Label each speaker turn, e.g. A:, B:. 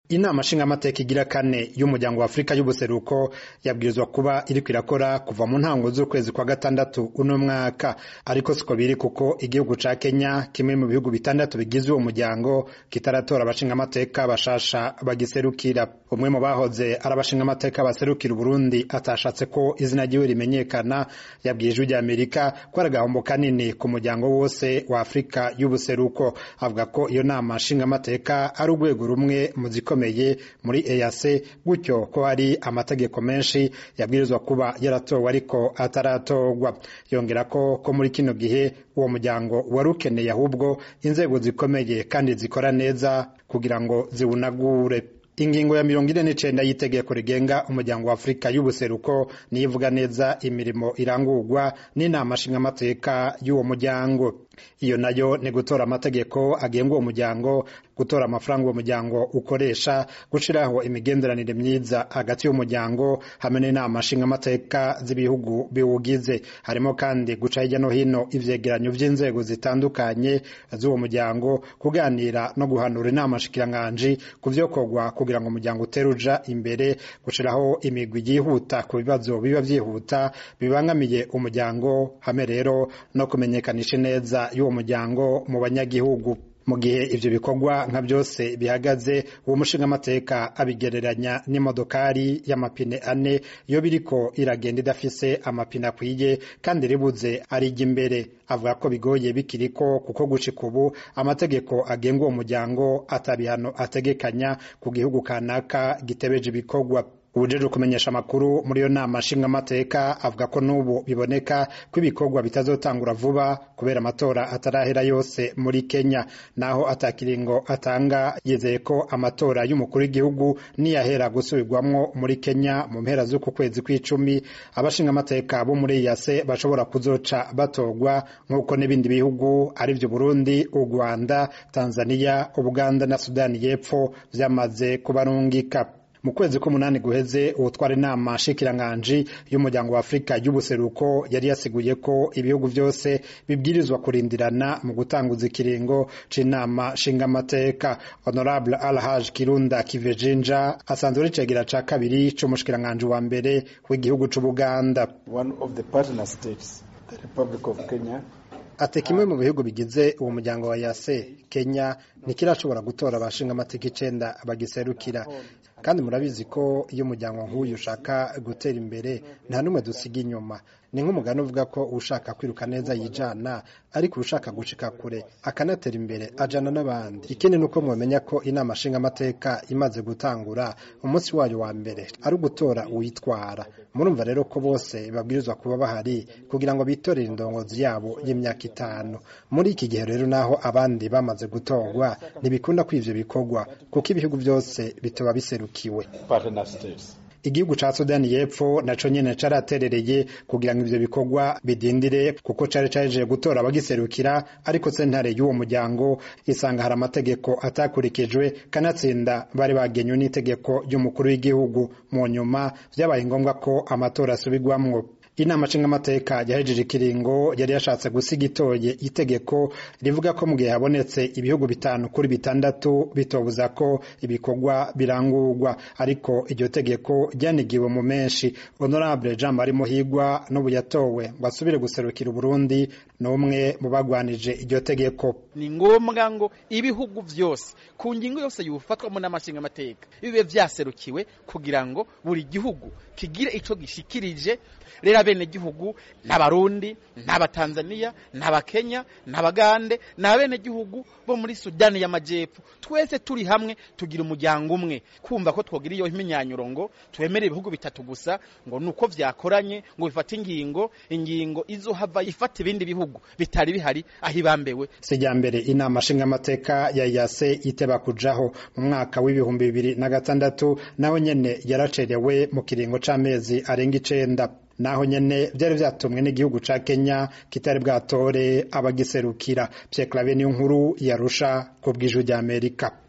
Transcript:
A: inama nshingamateka igira kane y'umuryango wa afurika y'ubuseruko yabwirizwa kuba iriko irakora kuva mu ntango z'ukwezi kwa gatandatu uno mwaka ariko siko biri kuko igihugu ca kenya kimwe mu bihugu bitandatu bigize uwo muryango kitaratora abashingamateka bashasha bagiserukira umwe mu bahoze ari abashingamateka baserukira uburundi atashatse ko izina ryiwe rimenyekana yabwiye ijwi rya amerika ko ari agahombo kanini ku muryango wose wa afurika y'ubuseruko avuga ko iyo nama nshingamateka ari urwego rumwe mu zikomeye muri EAC gutyo ko hari amategeko menshi yabwirizwa kuba yaratowe ariko ataratorwa yongera ko ko muri kino gihe uwo muryango wari ukeneye ahubwo inzego zikomeye kandi zikora neza kugira ngo ziwunagure ingingo ya mirongo ine n'icenda y'itegeko rigenga umuryango wa afurika y'ubuseruko niyo ivuga neza imirimo irangurwa n'inama nshingamateka y'uwo muryango iyo nayo ni gutora amategeko agenga uwo muryango gutora amafaranga uwo muryango ukoresha gushiraho imigenderanire myiza hagati y'umuryango hamwe n'inama nshingamateka z'ibihugu biwugize harimo kandi guca hirya no hino ivyegeranyo vy'inzego zitandukanye z'uwo muryango kuganira no guhanura inama nshikiranganji ku vyokorwa kugira ngo umuryango utere uja imbere gushiraho imigwi yihuta ku bibazo biba vyihuta bibangamiye umuryango hamwe rero no kumenyekanisha neza y'uwo muryango mu banyagihugu mu gihe ivyo bikorwa nka byose bihagaze uwo mushingamateka abigereranya n'imodokari y'amapine ane iyo biriko iragenda idafise amapine akwiye kandi ribuze arijya imbere avuga ko bigoye bikiriko kuko gushika ubu amategeko agenga uwo muryango atabihano ategekanya ku gihugu kanaka gitebeje ibikorwa ubujeje kumenyesha amakuru muri iyo nama nshingamateka avuga ko n'ubu biboneka ko ibikorwa bitazotangura vuba kubera amatora atarahera yose muri kenya naho atakiringo atanga yizeye ko amatora y'umukuru w'igihugu niyahera gusubirwamwo muri kenya mu mpera z'uku kwezi kw'icumi abashingamateka bo muri yase bashobora kuzoca batorwa nk'uko n'ibindi bihugu ari vyo burundi u rwanda tanzania ubuganda na sudani y'epfo vyamaze kubarungika mu kwezi k'umunani guheze uwutwara inama nshikiranganji y'umuryango wa afurika y'ubuseruko yari yasiguye ko ibihugu byose bibwirizwa kurindirana mu gutanguza ikiringo c'inama nshingamateka honorable alhaj kirunda kivejinja asanzwe ari cegera ca kabiri c'umushikiranganji wa mbere w'igihugu c'ubuganda ati kimwe mu bihugu bigize uwo muryango wa yase kenya ntikirashobora gutora abashinga amateka icenda bagiserukira kandi murabizi ko iyo umuryango nk'uyu ushaka gutera imbere nta n'umwe dusiga inyuma ni nk'umugani uvuga ko ushaka kwiruka neza yijana ariko ushaka gushika kure akanatera imbere ajana n'abandi ikindi ni uko mwamenya ko inama nshingamateka imaze gutangura umunsi wayo wa mbere ari ugutora uwitwara murumva rero ko bose babwirizwa kuba bahari kugira ngo bitorere indongozi yabo y'imyaka itanu muri iki gihe rero naho abandi bamaze gutorwa ntibikunda ko ivyo bikorwa kuko ibihugu byose bitoba biserukiwe igihugu ca sudani y'epfo naco nyene caraterereye kugira ngo ivyo bikorwa bidindire kuko cari caje gutora abagiserukira ariko sentare y'uwo muryango isanga hari amategeko atakurikijwe kanatsinda bari bagenywe n'itegeko ry'umukuru w'igihugu mu nyuma vyabaye ngombwa ko amatora asubirwamwo inama nshingamateka yahejeje ikiringo yari yashatse gusiga itoye itegeko rivuga ko mu gihe habonetse ibihugu bitanu kuri bitandatu bitobuza ko ibikorwa birangurwa ariko iryo tegeko ryanigiwe mu menshi honorable jean marie muhigwa n'ubu yatowe ngo asubire guserukira uburundi n'umwe mu bagwanije iryo tegeko
B: ni ngombwa ngo ibihugu vyose ku ngingo yose yufatwamo n'amashingamateka bibe vyaserukiwe kugira ngo buri gihugu kigire ico gishikirije rero abenegihugu n'abarundi n'abatanzaniya n'abakenya n'abagande n'abenegihugu bo muri sudani y'amajepfo twese turi hamwe tugira umuryango umwe kumva ko twogira iyo imyinyanyuro ngo twemere ibihugu bitatu gusa ngo nuko vyakoranye ngo bifate ingingo ingingo izohava ifata ibindi bihugu bitari bihari aho ibambewe
A: sijya mbere inama nshingamateka ya yase iteba kujaho mu mwaka w'ibihumbi bibiri na gatandatu naho nyene yaracerewe mu kiringo c'amezi arenga icenda naho nyene vyari vyatumwe n'igihugu ca Kenya kitari bwatore abagiserukira Pierre Claver niyo nkuru yarusha ku bw'ijwi ry'Amerika